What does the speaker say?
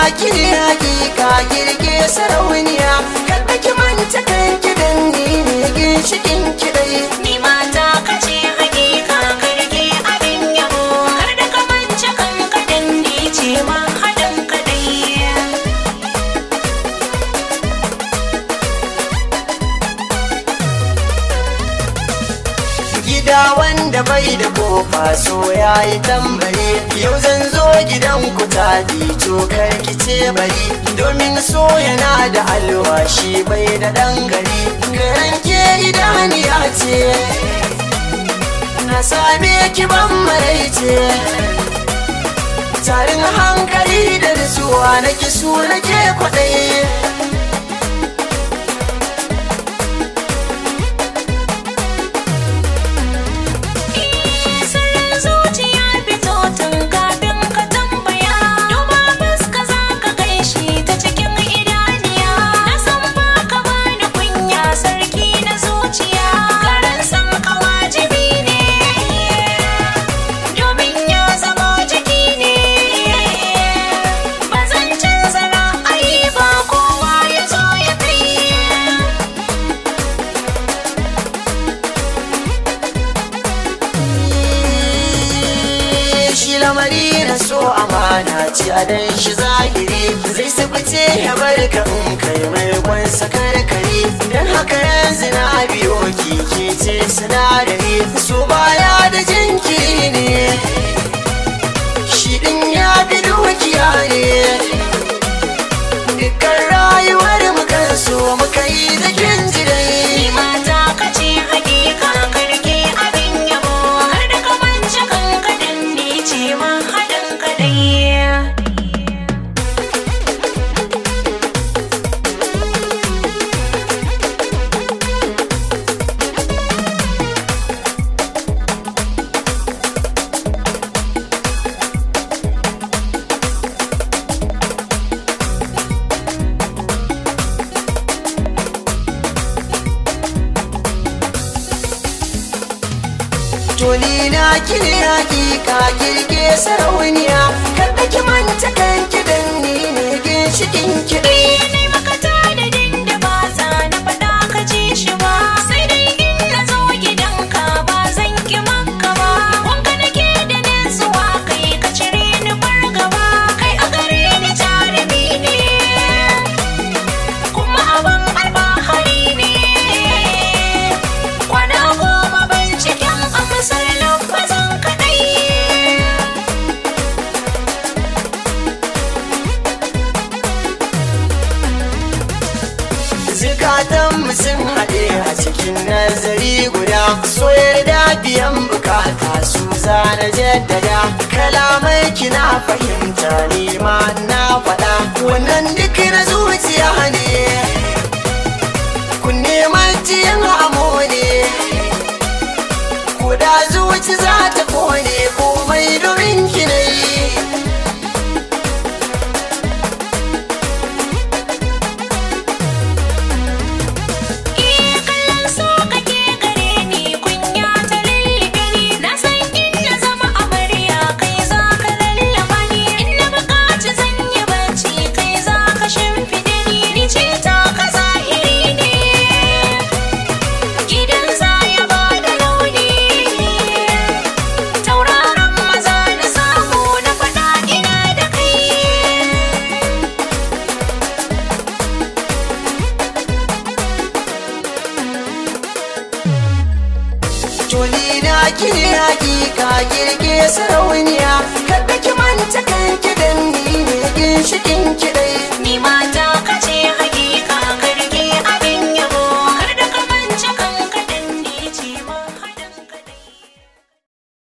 ki ne hakika girge sarauniya kada ki manta kan kidan ni ne ginshikin kidai Ni mata ka ce hakika karge abin yabo Kar da ka mance kanka dan ni ce ma haɗin kaɗai gida wanda bai da kofa so ya yi tambari yau zan zo gidan ku ta cokar ki ce bari domin so yana da alwashi bai da ɗan gari garan ke idaniya ce na same ki ban maraice tarin hankali da nutsuwa na ki su nake kwaɗayi Sirrin zuciya fito tun kafin ka tambaya Duba fuska za ka gaishe ta cikin idaniya Na san ba ka bani kunya sarki na zuciya Karan san ka wajibi ne Domin ya zama jiki ne Ba zan canza ra'ayi ba kowa ya zo ya kai shi lamari na so amana ci a dan shi zahiri zai sabace ya bar ka in kai mai kwansa kare dan haka yanzu na biyo kike ce sinadari so baya da jinkiri ne shi din ya fi dukiya ne dukkan rayuwar mu kan so muka yi da kin ji dai Ni mata ka ce hakika karke abin yabo Har da ka mance kanka dan ni ce ma haɗin kaɗai Tuni na kine hakika kirke sarauniya kada ki manta kan kidan ni ne ginshikin kiɗi Nai maka tanadin da ba za na faɗa ka ji shi ba Sai dai in na zo gidanka ba zan ki maka ba Wanka nake da nutsuwa kai ka cire ni fargaba Kai a gare ni jarumi ne Kuma abin alfahari ne Kwana goma binciken amsar lafazan kaɗai Zukatan mu sun haɗe a cikin nazari guda so yarda biyan bukata su zana jaddada kalamai kina fahimta ni ma na faɗa wannan duk na zuciya ne kun neman jiyan amo ne Kuda zuci za ta kone komai domin ki na yi Iya kallon so kake gare ni kunya ta lullube ni na san in na zama amarya kai za ka lallaba ni in na buƙaci zan yi bacci kai za ka shimfiɗe ni ni ce ta ka zahiri ne gidan za ya ba da launi tauraron maza na samu na faɗa ina da kai Tuni na kine hakika girge sarauniya kada ki manta kan ki